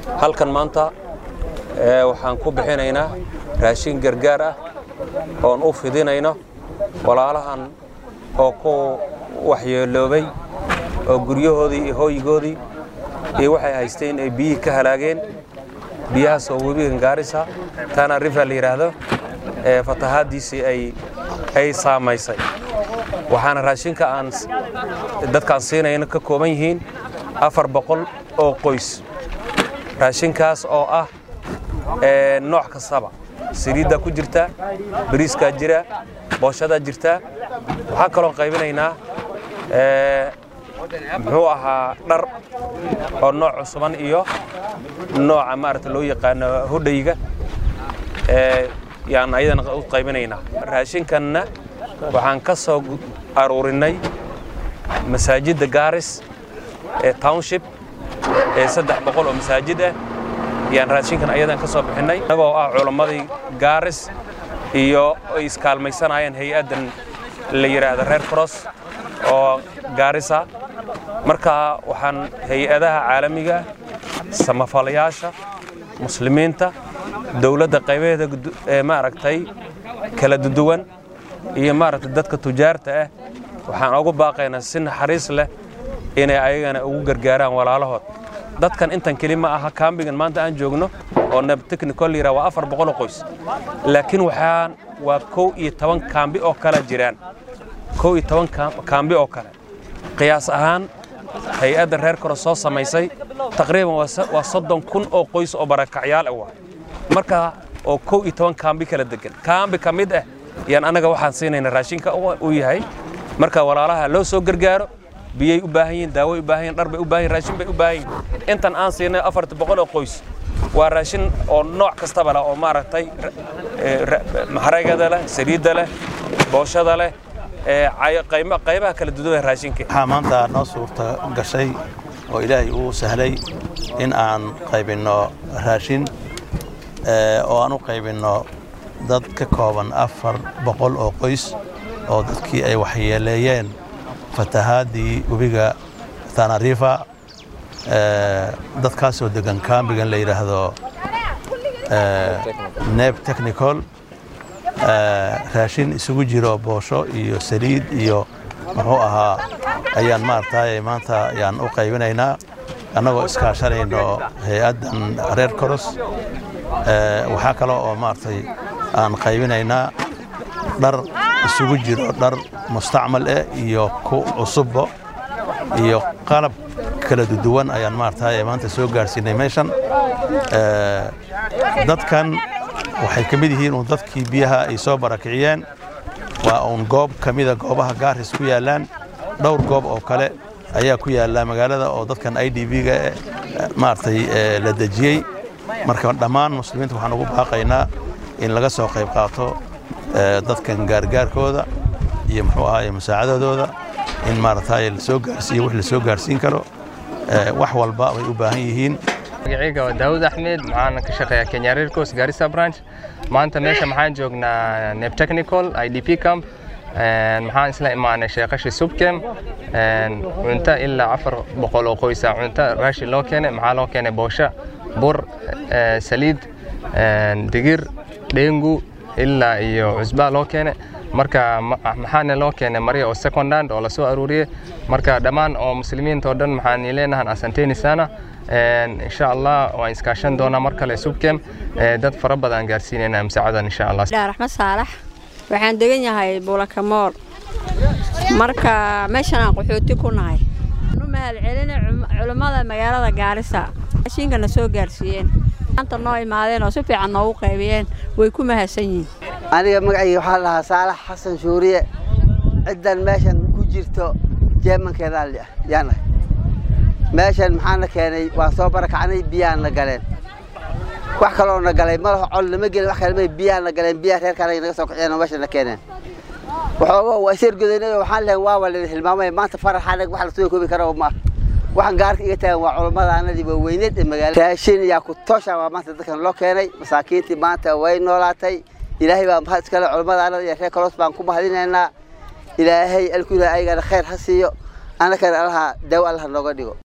halkan maanta waxaan ku bixinaynaa raashin gargaar ah oon u fidinayno walaalahan oo ku waxyeeloobay oo guryahoodii iyo hooyigoodii iyo waxay haysteen ay biyihii ka halaageen biyahaas oo webigan gaarisa tana river la yidhaahdo ee fatahaaddiisii ay ay saamaysay waxaana raashinka aan dadkaan siinayna ka kooban yihiin afar boqol oo qoys raashinkaas oo ah nooc kastaba saliiddaa ku jirta bariiskaa jira booshadaa jirta waxaan kaloon qaybinaynaa muxuu ahaa dhar oo nooc cusuban iyo nooca maarata loo yaqaano hodhayga yaan ayadana u qaybinaynaa raashinkanna waxaan ka soo aruurinnay masaajidda gaaris ee township ee saddex boqol oo masaajid ah yaan raashinkan ayadan ka soo bixinnay innagoo ah culammadii gaaris iyo ay iskaalmaysanayeen hay-addan la yidhaahdo reer cross oo gaarisa marka waxaan hay-adaha caalamiga samafalayaasha muslimiinta dowladda qaybaheeda ee maaragtay kala duwan iyo maaragtay dadka tujaarta ah waxaan ugu baaqaynaa si naxariis leh inay ayagana ugu gargaaraan walaalahood dadkan intan keli ma aha kaambigan maanta aan joogno oo nebtechnical yira waa afar boqol oo qoys laakiin waxaan waa kow iyo toban kaambi oo kale jiraan kow iyo toban kaambi oo kale qiyaas ahaan hay-adda reer kore soo samaysay taqriiban waa soddon kun oo qoys oo barakacyaal ah waa marka oo kow iyo toban kaambi kala degan kaambi ka mid ah yaan annaga waxaan siinayna raashinka u yahay marka walaalaha loo soo gargaaro biyay u baahan yihiin daaway u baahan yihin dhar bay u baahan yihin raashin bay u baahan yihin intan aan siinay afarta boqol oo qoys waa raashin oo nooc kastaba leh oo maaragtay maxaragada leh saliidda leh booshada leh qaybaha kala duwan raashinka waxaa maanta noo suurta gashay oo ilaahay uu sahlay in aan qaybinno raashin oo aan u qaybinno dad ka kooban afar boqol oo qoys oo dadkii ay waxyeeleeyeen fatahaadii webiga tanarifa dadkaasoo degan kaambigan la yidhaahdo neb technical raashin isugu jiro boosho iyo saliid iyo muxuu ahaa ayaan maaragtay maanta ayaan u qaybinaynaa annagoo iskaashanayno hay-addan reer coros waxaa kale oo maaragtay aan qaybinaynaa dhar isugu jiro dhar mustacmal eh iyo ku cusubbo iyo qalab kala duwan ayaan maaragtay maanta soo gaarsiinay meeshan dadkan waxay ka mid yihiin uun dadkii biyaha ay soo barakiciyeen waa uun goob ka mida goobaha gaaris ku yaallaan dhowr goob oo kale ayaa ku yaalla magaalada oo dadkan i d b-ga maaragtay la dejiyey marka dhammaan muslimiinta waxaan ugu baaqaynaa in laga soo qayb qaato dadkan gaargaarkooda iyo muxuu ahaay musaacadadooda in maaragtay lasoo gaarsiiyo wix lasoo gaarsiin karo wax walba way u baahan yihiin magacayga waa daawud axmed waxaana ka shaqeeyaa kenya reer coast garissa branch maanta meesha maxaan joognaa neb technical i d p camp maxaan isla imaanay sheeqashi subkem cunto ilaa afar boqol oo qoysa cunto raashin loo keenay maxaa loo keenay boosha bur saliid digir dhengu ilaa iyo cusbaa loo keenay marka maxaana loo keenay marya oo secondhand oo lasoo aruuriyey marka dhammaan oo muslimiinta oo dhan maxaan leenahan asanteni sana insha allah waan iskaashan doonaa mar kale subkem dad fara badan gaarsiinayna masaacadan insha allah raxmad saalax waxaan degan yahay buulakamool marka meeshan aan qaxooti ku nahay u mahadcelina culummada magaalada gaarisa raashinkana soo gaarsiiyeen maanta noo imaadeen oo si fiican noogu qaybiyeen way ku mahadsan yihiin aniga magacayga waxaa lahaa saalax xasan shuuriye ciddan meeshan ku jirto jeemankeedaa yaanahay meeshan maxaana keenay waan soo barakacnay biyaana galeen wax kaloo na galay malaho col nama gelin wax kalema biyaana galeen biyaha reerkaan naga soo kiciyeen oo meesha na keeneen waxooga waa ishergodaynay oo waxaan lehay waa waa hilmaamay maanta faraxaanag wax lasoo koobi kara ma waxaan gaarka iga taagan waa culummadaanadii waaweyneed ee magaalada raashin yaa ku toosha waa maanta dadkan loo keenay masaakiintii maanta way noolaatay ilaahay baa mahad iskale culummadaanada iyo reer kolos baan ku mahadinaynaa ilaahay alku ilaahay ayagana khayr ha siiyo annakana allaha daawo allah nooga dhigo